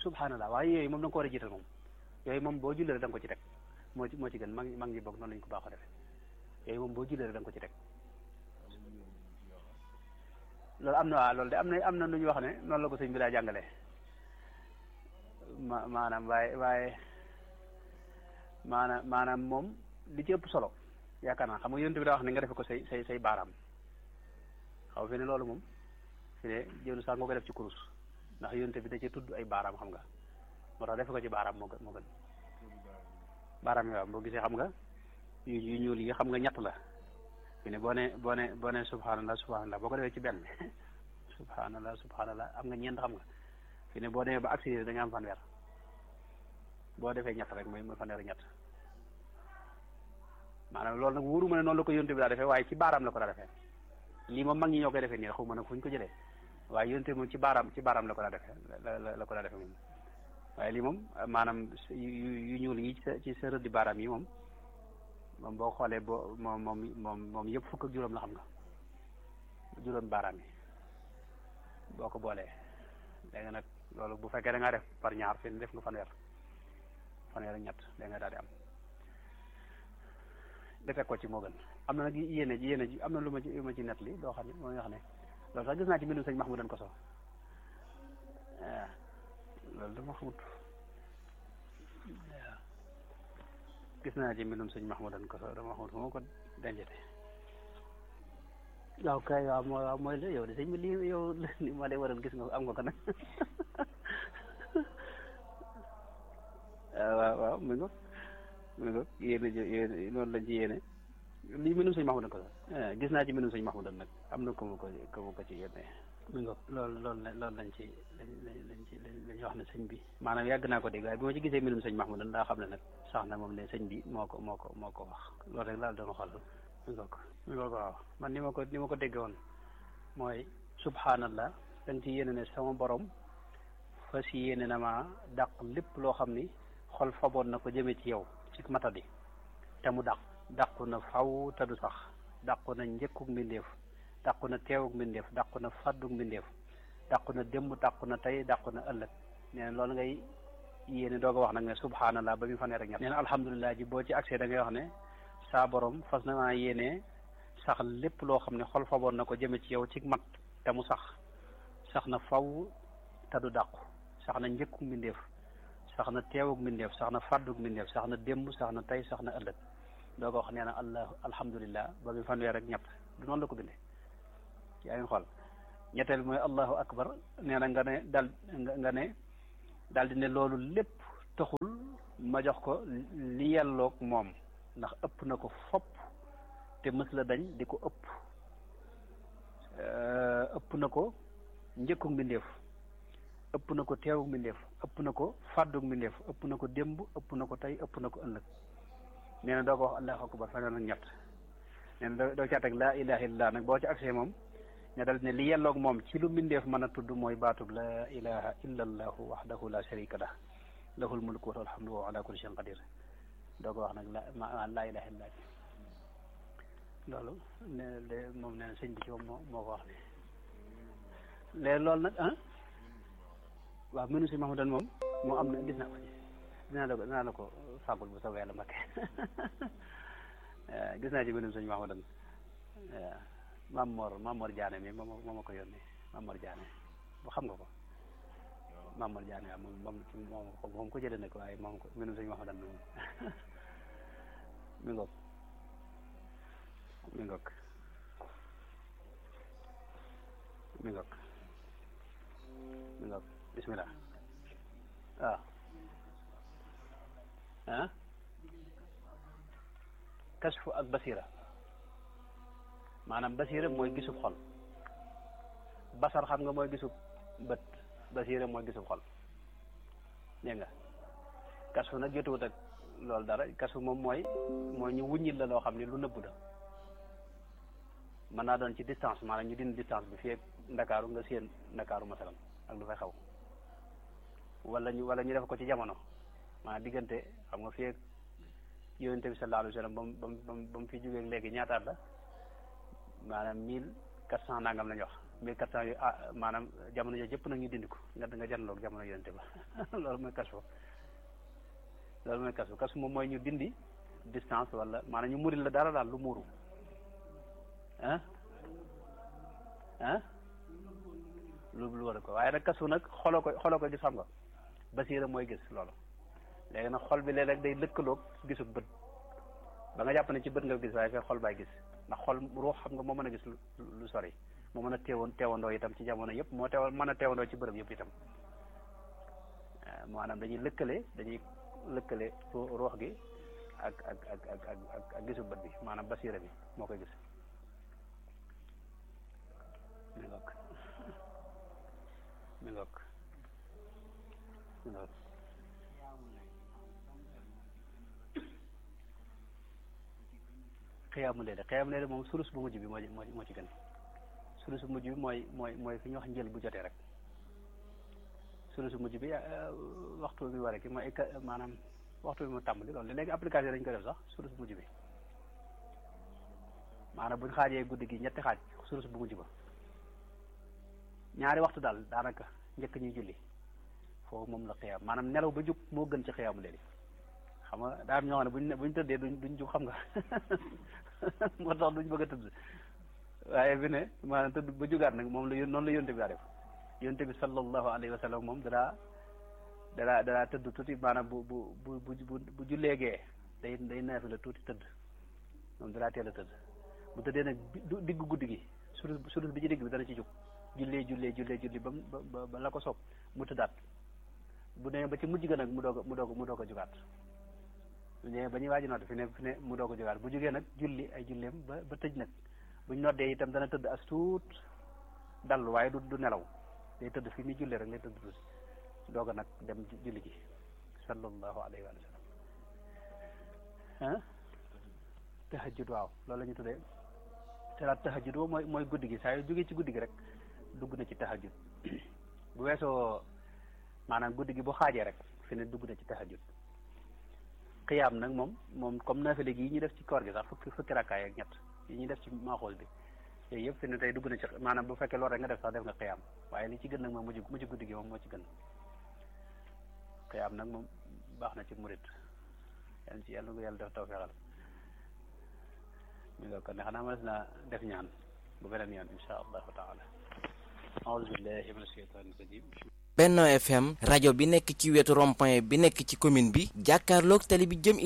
subhanallah waaye yooyu moom da nga ko war a jiital moom yooyu moom boo jullee rek da nga ko ci teg moo ci moo ci gën mag mag ñi bokk noonu lañu ko baaxoo defee yooyu moom boo jullee rek da nga ko ci teg loolu am na waaw loolu de am na am na lu ñu wax ne noonu la ko sëñ bi daa jàngalee ma maanaam waaye waaye maanaam maanaam moom li ci ëpp solo yaakaar naa xam nga yonent bi daa wax ne nga defe ko say say say baaraam xaw fi ne loolu moom fi ne jëlu sax nga ko def ci kurus ndax yonent bi da ci tudd ay baaraam xam nga moo tax defe ko ci baaraam moo gën moo gën baaraam yi waaw boo gisee xam nga yu yu ñuul yi xam nga ñett la fi ne boo ne boo ne boo ne subhanallah subhanallah boo ko defee ci benn subhanallah subhanallah am nga ñeent xam nga fi ne boo demee ba accéléré da nga am fanweer boo defee ñett rek mooy mooy fanweer ñett maanaam loolu nag wóoru ma ne noonu la ko yonte bi daa defee waaye ci baaraam la ko daa defee lii moom mag ñi ñoo koy defee nii xaw ma nag fu ñu ko jëlee waaye yonte moom ci baaraam ci baaraam la ko daa defee la la ko daa defee moom waaye lii moom maanaam yu yu ñuul yi ci sa ci sa rëddi baaraam yi moom moom boo xoolee boo moom moom moom moom yëpp fukk ak juróom la xam nga juróom baaraam yi boo ko boolee léegi nag loolu bu fekkee da ngaa def par ñaar fi def nga fanweer fanweer ak ñett da nga daal di am defee ko ci moo gën am na nag yéene ji yéene ji am na lu ma ci lu ma ci net li doo xam ne moo nga xam ne loolu sax gis naa ci mbindum sëñ Mahmoudan Koso waaw loolu dama xamut waaw gis naa ci mbindum sëñ Mahmoudan Koso dama xamut fu ma ko dencete waaw kay waaw mooy waaw mooy la yow de sëñ bi lii yow li ma lay waral gis nga am nga ko nag waaw waaw mi nga mi nga yéene yéene noonu lañ ci yéene lii mbindum sëñ Mahmoudan Koso gis naa ci mbindum sëñ Mahmoudan nag am na ko ma ko ko ma ko ci yéene mi nga loolu loolu loolu lañ ci lañ lañ ci lañ wax ne sëñ bi maanaam yàgg naa ko dégg waaye bi ma ci gisee mbindum sëñ Mahmoudan daa xam ne nag sax na moom ne sëñ bi moo ko moo ko moo ko wax loolu rek laal doon xool mi nga ko mi nga ko waaw man ni ma ko ni ma ko dégge woon mooy subhanallah dañ ci yéene ne sama borom fas yéene na ma dàq lépp loo xam ni xol faboon na ko jëme ci yow ci matadi te mu dàq dàqu na faw te du sax dàqu na njëkkuk mbindeef dàqu na teewuk mbindeef dàqu na fàdduk mbindeef dàqu na démb dàqu na tey dàqu na ëllëg nee na loolu ngay yéene doog a wax nag ne subhanallah ba mu fanweer ak ñett nee na alhamdulilah ji boo ci accès da ngay wax ne saa borom fas na maa yéene sax lépp loo xam ne xol faboon na ko jëme ci yow ci mat te mu sax sax na faw te du dàqu sax na njëkkuk mbindeef sax na teewuk mbindeef sax na fàdduk mbindeef sax na démb sax na tey sax na ëllëg doo ko wax nee na allah alhamdulilah ba mu fanweer ak ñett du noonu la ko bindee yaa ngi xool ñetteel bi mooy allahu akbar nee na nga ne dal nga ne daal di ne loolu lépp taxul ma jox ko li yelloog moom ndax ëpp na ko fopp te mës la dañ di ko ëpp ëpp na ko njëkkug mbindeef ëpp na ko teewug mbindeef ëpp na ko fàddug mbindeef ëpp na ko démb ëpp na ko tey ëpp na ko ëllëg nee na doo ko wax allahu akbar fanweer ak ñett nee na doo ca teg laa ilaha illallah nag boo ci accès moom ne dal ne li yelloog moom ci lu mbindeef mën a tudd mooy baatub laa ilaha illa allahu wahdahu la sharika lah lahul mulku wa alhamdu wa ala kulli shay'in qadir doo ko wax nag la ma laa ilaha illallah loolu ne de moom nee na sëñ bi ci moom moo moo ko wax ne léegi loolu nag ah waaw mënu si Mahmoudan moom moo am na gis naa ko ci dinaa la ko dinaa la ko fàggul bu soobee yàlla Mbakke gis naa ci mënum sëñ Mahmoudan waaw Maam Mor Maam Mor Diané mi moom moo ma ko yónnee Maam Mor Diané bu xam nga ko Maam Mor Diané waaw moom moom moom ko moom ko jëlee nag waaye moom ko mënum sëñ Mahmoudan moom mi ngoog mi ngoog mi ngoog mi ngoog bismillah waaw ah kasfu ak basira maanaam basira mooy gisub xol basar xam nga mooy gisub bët basira mooy gisub xol dégg nga kasfu nag jotuwut ak loolu dara kasfu moom mooy mooy ñu wuññil la loo xam ne lu nëbb la mën naa doon ci distance maanaam ñu dindi distance bi fii ak ndakaaru nga séen ndakaaru masalan ak lu fay xaw wala ñu wala ñu def ko ci jamono maanaam diggante xam nga fii ak yonente bi sallallahu alayhi wa sallam ba mu ba mu ba mu fi jógee léegi ñaataat la maanaam mille quatre cent nangam lañ wax mille quatre cent yu ah maanaam jamono yooyu yëpp nag ñu dindi ko nga nga janloog jamono yonente ba loolu mooy kasfu loolu mooy kasfu kasfu moom mooy ñu dindi distance wala maanaam ñu muril la dara daal lu muuru ah ah lu lu war a ko waaye nag kasfu nag xoloo ko xoloo ko gis xam nga basiira mooy gis loolu léegi nag xol bi léeg-léeg day lëkkaloog gisu bët ba nga jàpp ne ci bët nga gis waaye fekk xol baay gis ndax xol ruux xam nga moo mën a gis lu sori moo mën a teewoon teewandoo itam ci jamono yëpp moo teew mën a teewandoo ci bërëb yëpp itam maanaam dañuy lëkkale dañuy lëkkale ruux gi ak ak ak ak ak ak gisu bët bi maanaam basiira bi moo koy gis mi ngokk mi ngokk mi ngokk xiyaamu leele xiyaamu leele moom sulus bu mujj bi moo moo moo ci gën sulus bu mujj bi mooy mooy mooy fi ñuy wax njël bu jotee rek sulus bu mujj bi waxtu bi waree ki mooy maanaam waxtu bi mu tàmbali loolu léegi application dañu ko def sax sulus bu mujj bi maanaam buñ xaajee guddi gi ñetti xaaj sulus bu mujj ba ñaari waxtu daal daanaka njëkk ñuy julli foofu moom la xiyaam maanaam nelaw ba jug moo gën ci xiyaamu leele xam nga daa am ñoo xam ne buñ buñ tëddee duñ duñ jug xam nga moo tax duñ bëgg a tëdd waaye bi ne maanaam tëdd ba jugaat nag moom la yón noonu la yonte bi daa def yonte bi sallallahu alayhi wa sallam moom danaa danaa danaa tëdd tuuti maanaam bu bu bu bu bu julleegee day day naafi la tuuti tëdd moom danaa teel a tëdd bu tëddee nag digg guddi gi surus surus bi ci digg bi dana ci jug jullee jullee jullee julli ba ba ba la ko soob mu tëddaat bu nee ba ci mujj ga nag mu doog a mu doog mu doog a jugaat bu ñëwee ba ñuy waaj nodd fi ne fi ne mu doog a jógaat bu jógee nag julli ay julleem ba ba tëj nag buñ noddee itam dana tëdd as tuut dallu waaye du du nelaw day tëdd fi muy jullee rek lay tëdd tuuti doog a nag dem julli ji sallallahu alayhi wa sallam ah tahajjud waaw loolu la ñu tuddee salaat tahajjud boobu mooy mooy guddi gi saa yu jógee ci guddi gi rek dugg na ci tahajjud bu weesoo maanaam guddi gi bu xaajee rek fi ne dugg na ci tahajjud xiyaam nag moom moom comme naafile gi yi ñuy def ci koor gi sax fukki fukki rakkaay ak ñett yi ñuy def ci maaxool bi yooyu yëpp fi ne tey dugg na ci maanaam bu fekkee loolu rek nga def sax def nga xiyaam waaye li ci gën nag moom mujj mujj guddi gi moom moo ci gën xiyaam nag moom baax na ci murit yàlla ci yàlla nga yàlla def tawfeexal mi nga kon ne xanaa ma des na def ñaan bu beneen yoon insha allahu taala aouzu billahi min asheytaani rajim Benno FM rajo bi nekk ci wetu rond-point bi nekk ci commune bi jàkkaarloog tali bi jëm